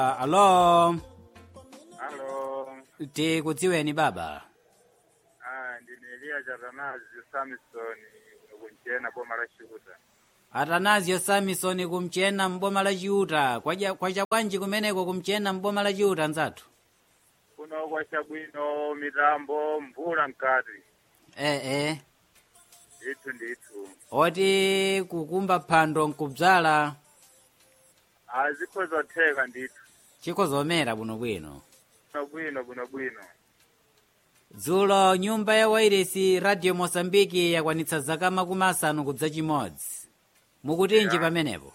alo Halo. tikudziweni baba Ah, ndine Elia Jatanazi Samson kunchena boma la Chiuta. atanazio samison kumchena mboma la chiuta kwaja kwacha kwanji kumeneko kumchena mboma la chiuta nzathu Kuno kwa chabwino mitambo mvula mkati. ee Itu nditu. oti kukumba phando nkubzala Azikho zotheka nditu. chikho zomera bwinobwino Buno bwino buno bwino. dzulo nyumba ya wairesi radio mosambiki yakwanitsa zaka makumi asanu kudza chimodzi mukutinji Yeah. pamenepo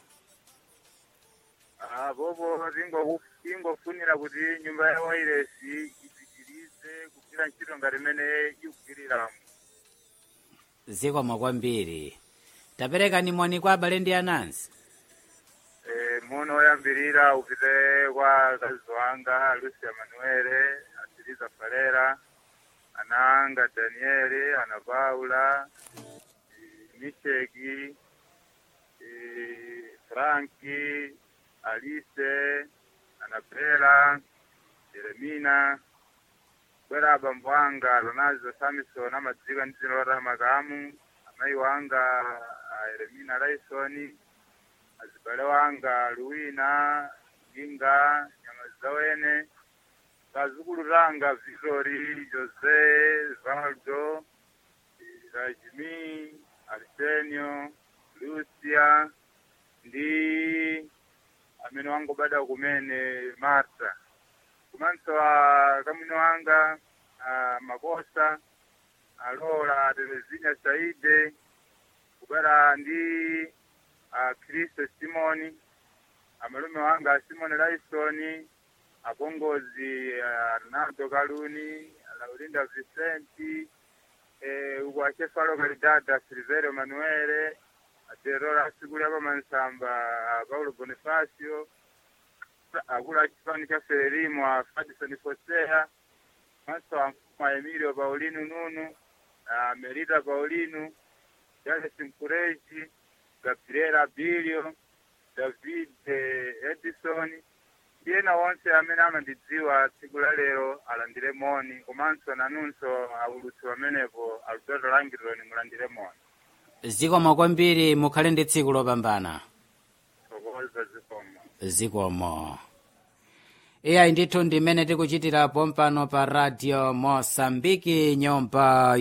Ah, bobo ringo ingofunira kuti nyumba ya wairesi ipitirize kugwira ntchito ngati imene ikugwirira. zikomo kwambiri taperekani moni kwa abale ndi anansi Eh, muno oyambirira upite kwa akazi wanga Lucia Manuele, Asiliza Falera, ananga Danieli, ana Paula, eh, Misheki, eh, Franki, Alice, Anabela, Jeremina, bwera abambo wanga Ronaldo Samson amadzika ndi dzina lota makamu, amayi wanga ah, Yeremina Laisoni, azibale wanga luwina ginga nyamazawene kazukulu langa victory jose valdo rajimi arsenio lucia ndi amene wangobada kumene marta kumanso a kamwino wanga a makosa alola televizinya saide kubera ndi a Kristo Simoni amalume wanga Simoni Laisoni apongozi a Ronaldo Kaluni Laurinda Vicenti eh uko achefalo kalidada Silverio Manuele aterora sikuli apa mansamba a Paulo Bonifacio akula achifani cha Ferelimo a Fadison Fosea maso a Emilio Paulino Nunu a Merida Paulino Jale Simkureji Gabriela Bilio, David eh, Edison, iyena wonse amene amandidziwa tsiku la lero alandire moni komanso nanunso aulutsi pamenepo aludoto langironi mulandire moni zikomo kwambiri mukhale ndi tsiku lopambana sokoza zikomo zikomo iyayi ndithu ndimene tikuchitirapo mpano pa radio mosambiki nyumba